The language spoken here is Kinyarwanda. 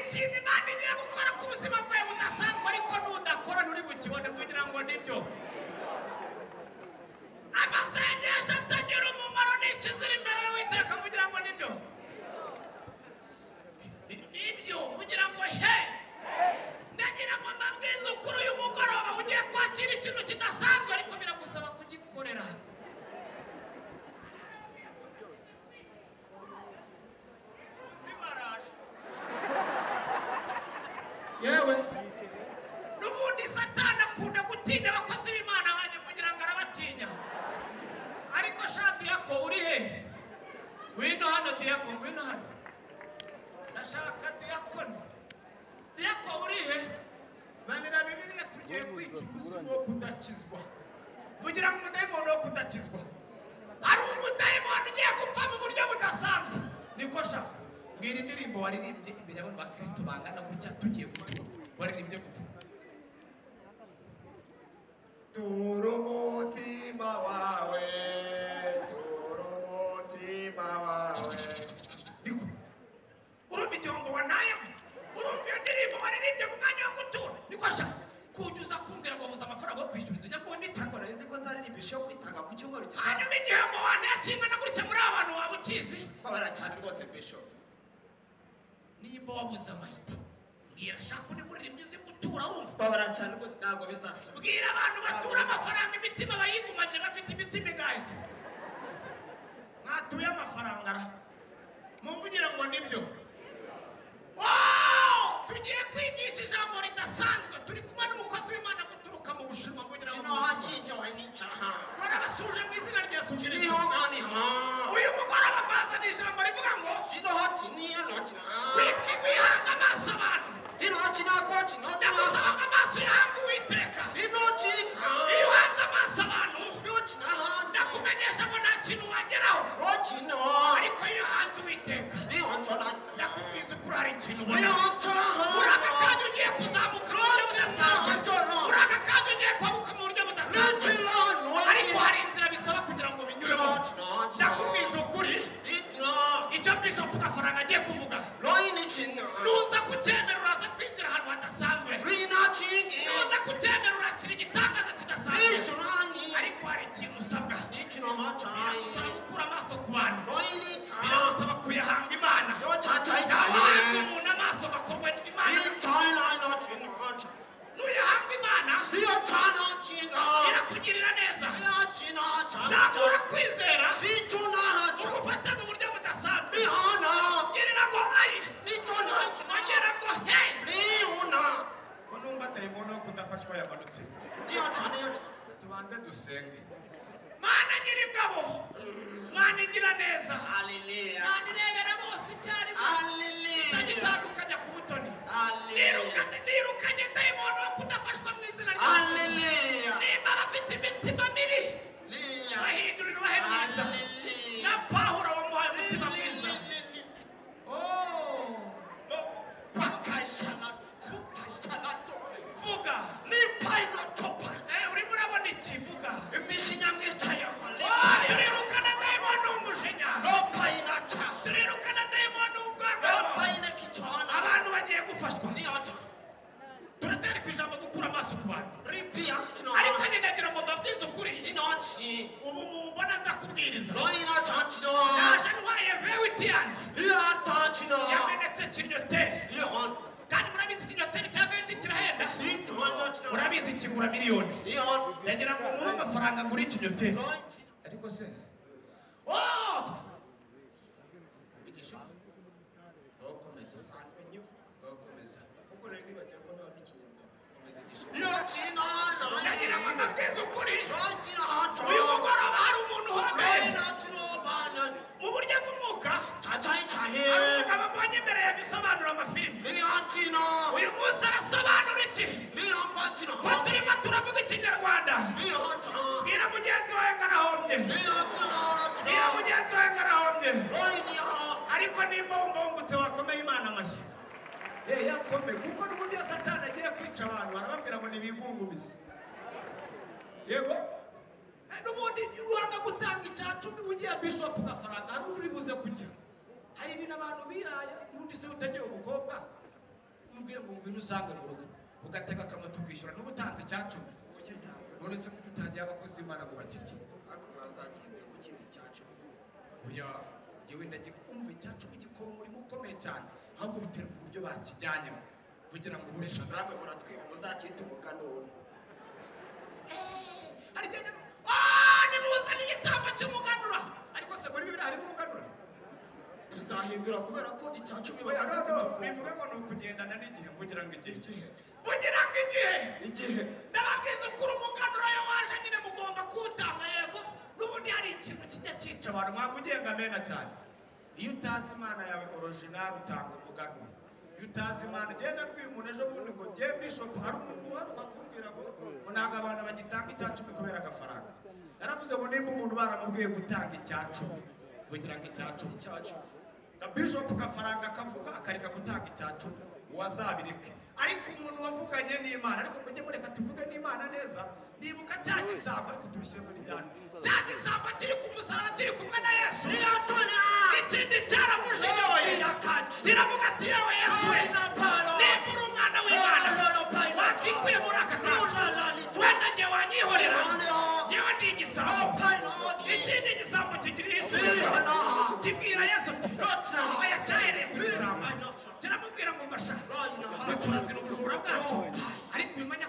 ikintu imana igiye gukora ku buzima bwawe budasanzwe ariko nudakora nturi bukibone kugira ngo nibyo amasengesho atagira umumaro ni ikizira imbere y'uwiteka kugira ngo nibyo nibyo kugira ngo he nagira ngo ndabwize ukuri uyu mugoroba ugiye kwakira ikintu kidasanzwe ariko biragusaba kugikorera zibaraje yewe n'ubundi satana akunda gutinya abakozi b'imana banjye kugira ngo arabatinya ariko sha diyako uri he ngwino hano diyako ngwino hano ndashaka diyakoni diyako uri he zanira bibiliya tugiye kwica umuzimu wo kudakizwa tugira ngo umudayimoni wo kudakizwa hari umudayimoni ugiye gupfa mu buryo budasanzwe niko sha mbwira indirimbo waririmbye imbere y'abantu ba kirisito bangana gutya tugiye gutura waririmbye gutura Turu mutima wawe, turu mutima wawe. niko urumva igihombo wantayemo urumva iyo ndirimbo waririmbye mu mwanya wo gutura niko sha kujuza kumbwira ngo buze amafaranga yo kwishyura inzu nyabwo nita Ariko nari nzi ko nzaririmba ishusho yo kwitanga ku cyumweru gitaha. hanyuma igihombo wantaya kingana gutya muri aba bantu waba ukizi Babara cyane rwose Bishop. nimba wabuze amayiti mbwira shaka undi muririmbyi uzi gutura wumva Babara cyane rwose ntabwo bizasubira. bwira abantu batura amafaranga imitima bayigumanire bafite imitima igayise mwatuye amafaranga ra mumvugira ngo nibyo Wow! tugiye kwigisha ijambo ridasanzwe turi kumwe n'umukozi w'imana guturuka mu bushinwa kugira ngo Kino hakinje we nica ha. barabasuje mu izina rya yesu Kiri kirisito ho ngani ha. uyu mugoroba mbazana ijambo rivuga ngo Kino ha kini ya no kina. wiki wihanga amaso abantu Kino ha kina ko kino ndagusaba kina. ngo amaso yahanga uwiteka Kino iyo kika. uhanze amaso abantu Kino kina ha. ndakumenyesha ngo nta kintu wageraho Ko kino. ariko iyo hanze uwiteka Niho ncona kina. ndakubwiza ukuri hari ikintu ubona Niho ncona uraka ha. kandi ugiye kuzamuka mu buryo budasanzwe Nacilano, uraka kandi ugiye kwabuka mu buryo budasanzwe nacilano, ariko hari inzira bisaba kugira ngo binyuremo nacilano, ndakubwiza ukuri nacilano, icyo bishop gafaranga agiye kuvuga loyinicina, nuza kucyemera uraza kwinjira ahantu hadasanzwe rinacingi, nuza kucyemera urakira igitangaza kidasanzwe nicurani, ariko hari ikintu usabwa nicinohacayi, biragusaba gukura amaso ku bantu loyinica, biragusaba kuyahanga imana abahanze yocacayicaye, umuntu amaso bakorwa n'imana nicayinayinacinaca, nuyahanga imana iyocanacinga, irakugirira neza iyacinacaca, zamura kwizera nicunahaca, ugufata mu buryo budasanzwe nihana, girira ngo ayi niconacina, agera ngo he niuna, ko numva dayimono yo kudafashwa yamanutse niyocaneyoca, tubanze dusenge mana nyir'ingabo mana igira neza haleluya, mana irebera bose icyarimwe haleluya, itagitandukanya ku butoni haleluya. nirukanye nirukanye dayimono wo kudafashwa mu izina rya Haleluya. nimba bafite imitima mibi Haleluya. bahindurira ubahe mwiza na pahura wamuhaye umutima mwiza Oh, vuga Eh, urimo urabona iki vuga Oh, turirukana dayimono w'umujinya turirukana dayimono w'ubwanwa abantu bagiye gufashwa turatari ku ijambo gukura amaso ku bantu ariko ngendagira ngo mbabwize ukuri ubu mubona nza kubwiriza yaje ntwaye vewiti yanjye yamenetse kinyoteri kandi murabizi ikinyoteri cya vewiti kirahenda murabizi kigura miliyoni ndagira ngo mube amafaranga ngura ikinyoteri ariko se Oh! Bigisha. Ukomeza. Ukomeza. Ukomeza igisha. ndagira ngo mbabwize ukuri uyu mugoroba hari umuntu uhanganye mu buryo bw'umwuka umugabo mbonye imbere yabisobanura amafilimi uyu munsi arasobanura iki ko turimo turavuga ikinyarwanda bwira mugenzi wawe ngo arahombye bwira mugenzi wawe ngo arahombye ariko nimba wumva wungutse wakomeye imana amashyi Eh, yakome kuko n'uburyo satani agiye kwica abantu barababwira ngo nibigungumize yego Eh, n'ubundi uranga gutanga icya cumi ugiye bishop gafaranga hari undi uri buze kujya hari ibintu abantu bihaya ubundi se utagiye umukobwa n'ubwira ngo ngwino usange mu rugo ugatega akamoto kwishyura n'ubutanze cyacumi uburyo ntanze none se kuki utagira abakozi b'imana ngo bakirye ariko bazagenda ku kindi cyacu kuko oya jyewe ndagikumva icyacumi gikora umurimo ukomeye cyane ahubwo biterwa uburyo bakijyanyemo kugira ngo burishe namwe muratwiba muzacyita umuganura harijyanye aaa nimuzane igitambo cy'umuganura ariko se muri bibiri harimo umuganura tuzahindura kubera ko icyacumi oya bamaze ntabwo bivuga kutuvura ngo ni ukugendana n'igihe kugira ngo igihe kugira ngo igihe igihe ndababwiza ukuri umuganura yo waje nyine mugomba kuwutanga yego n'ubundi hari ikintu kijya cyica abantu mwapfa ugenga mena cyane iyo utazi imana yawe orojinari utanga umuganura iyo utazi imana genda bwira umuntu ejo bundi ngo ngiye bishopu hari umuntu uharuka akubwira ngo ngo ntabwo abantu bagitanga icya cumi kubera agafaranga naravuze ngo nimba umuntu baramubwiye gutanga icya cumi kugira ngo icya cumi icya cumi na bishopu agafaranga akavuga akareka gutanga icya cumi uwo azabireke ariko umuntu wavuganye n'imana ariko mujye mureka tuvuge n'imana neza nibuka cya gisambo ariko tubishyire muri byane cya gisambo kiri ku musaraba kiri kumwe na yesu iyatona ikindi cyaramujyoye kiravuga ati yewe yesu niba uri umwana w'imana wakikuye muri aka kantu wenda njye wanyihorera yewe ndi igisambo ikindi gisambo kigira igisubizo kibwira yesu uti oya cyahereye ku gisambo kiramubwira ngo mbasha ngo turazira ubujura bwacu ariko ubimenya